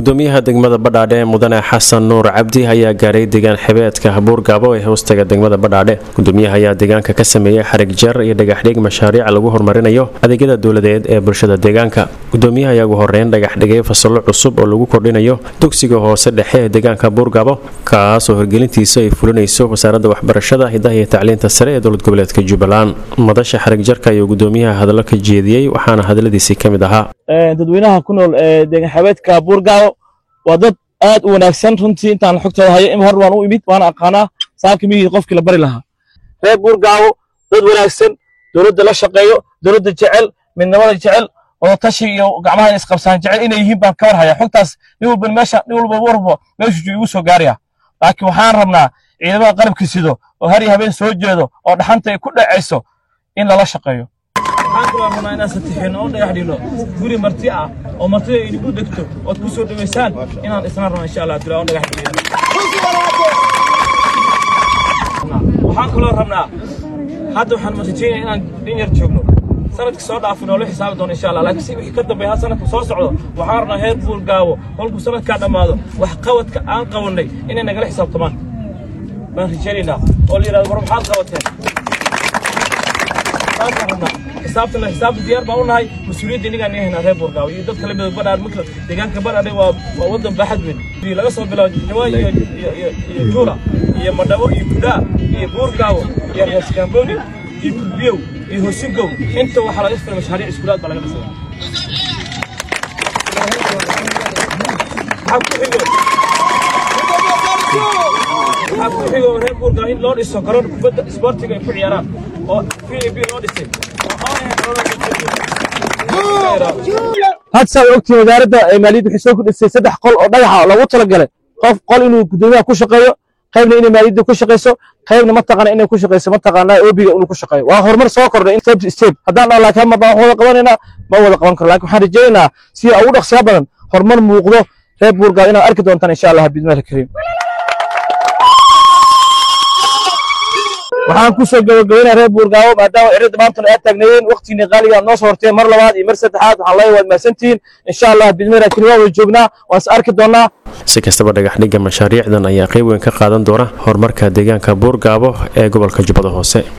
gudoomiyaha degmada badhaadhe ee mudane xasan nuur cabdi ayaa gaaray deegaan xibeedka buurgaabo ee hoostaga degmada badhaadhe gudoomiyaha ayaa deegaanka ka sameeyey xarig jar iyo dhagaxdhig mashaariic lagu horumarinayo adeegyada dowladeed ee bulshada deegaanka gudoomiyaha ayaa ugu horeyn dhagaxdhigay fasallo cusub oo lagu kordhinayo dugsiga hoose dhexe ee deegaanka buurgaabo kaas oo horgelintiisa ay fulinayso wasaaradda waxbarashada hidaha iyo tacliinta sare ee dowlad goboleedka jubbaland madasha xarig jarka ayuu gudoomiyaha hadallo ka jeediyey waxaana hadaladiisii ka mid ahaa dadweynaha ku nool ee deegaan xabeedka buurgaabo waa dad aad u wanaagsan runtii intaan xogtooda hayo in hor waan u imid waana aqaanaa saaka mihii qofkii la bari lahaa reer buurgaabo dad wanaagsan dowladda la shaqeeyo dowladda jecel midnimada jecel wadatashi iyo gacmaha isqabsaan jecel inay yihiin baan ka war haya xogtaas nin walba meesha nin walba warbo meeshuu igu soo gaaraya laakiin waxaan rabnaa ciidamada qalabka sido oo har iyo habeen soo jeedo oo dhaxanta ay ku dhacayso in lala shaqeeyo waxaan kaloo rabnaa inaan satixino oo dhagax dhigno guri marti ah oo martida idinku degto ood ku soo dhaweysaan inaan isna rabno insha allah abdullah oo dhagax dhigno waxaan kaloo rabnaa hadda waxaan matajeynaya inaan in yar joogno sanadka soo dhaafin oo la xisaabi doono insha allah laakiin si wixii ka dambeeya hal sanadka soo socdo waxaan rabnaa heer buurgaabo kolkuu sanadkaa dhammaado wax qabadka aan qabannay inay nagala xisaabtamaan baan rajaynaynaa oo la yidhahdo war maxaad qabateen xisaabta xisaabta diyaar baan u nahay mas-uuliyadda innagaan yahaynaa reer buurgaawo iyo dadka lamida badhaadh marka deegaanka badhaadhe waa waa waddan baaxad weyn laga soo bilaabo jawaay iyo iyo iyo juula iyo madhabo iyo gudaa iyo buurgaawo iyo reeskaamboni iyo kulbiyow iyo hosigow inta waxaa laga firay mashaariic iskuulaad baa laga dhisay maxaa ku xigo waxaa ku xigo reer buurgaawo in loo dhiso garoon kubadda isboortiga ay ku ciyaaraan oo v a b loo dhisay had saa ogtiin wasaaradda maaliyadda waxay soo kordhisay saddex qol oo dhagaxa loogu talagalay qof qol inuu gudoomiyaha ku shaqeeyo qaybna inay maaliyadda ku shaqeyso qaybna mataqaana inay ku shaqeyso mataqaanaa oobiga inuu ku shaqeeyo waa horumar soo kordhay in step step haddaan dhaa laakiin ma baan wada qabanaynaa ma wada qaban karo laakiin waxaan rajaynaynaa si ugu dhaqsiya badan horumar muuqdo reer buurgaaw inaad arki doontaan insha allah bidmaahi kariim waxaan ku soo gabagabaynaa reer buurgaawo maadaama cirada maantana aad taagnaayeen waqtigiina qaaliga noo soo horteen mar labaad iyo mar saddexaad waxaan leeyahay waad mahadsantihiin insha allah bidmaahi kariim waa wada joognaa waan is arki doonaa si kastaba dhagaxdhigga mashaariicdan ayaa qayb weyn ka qaadan doona horumarka deegaanka buurgaabo ee gobolka jubbada hoose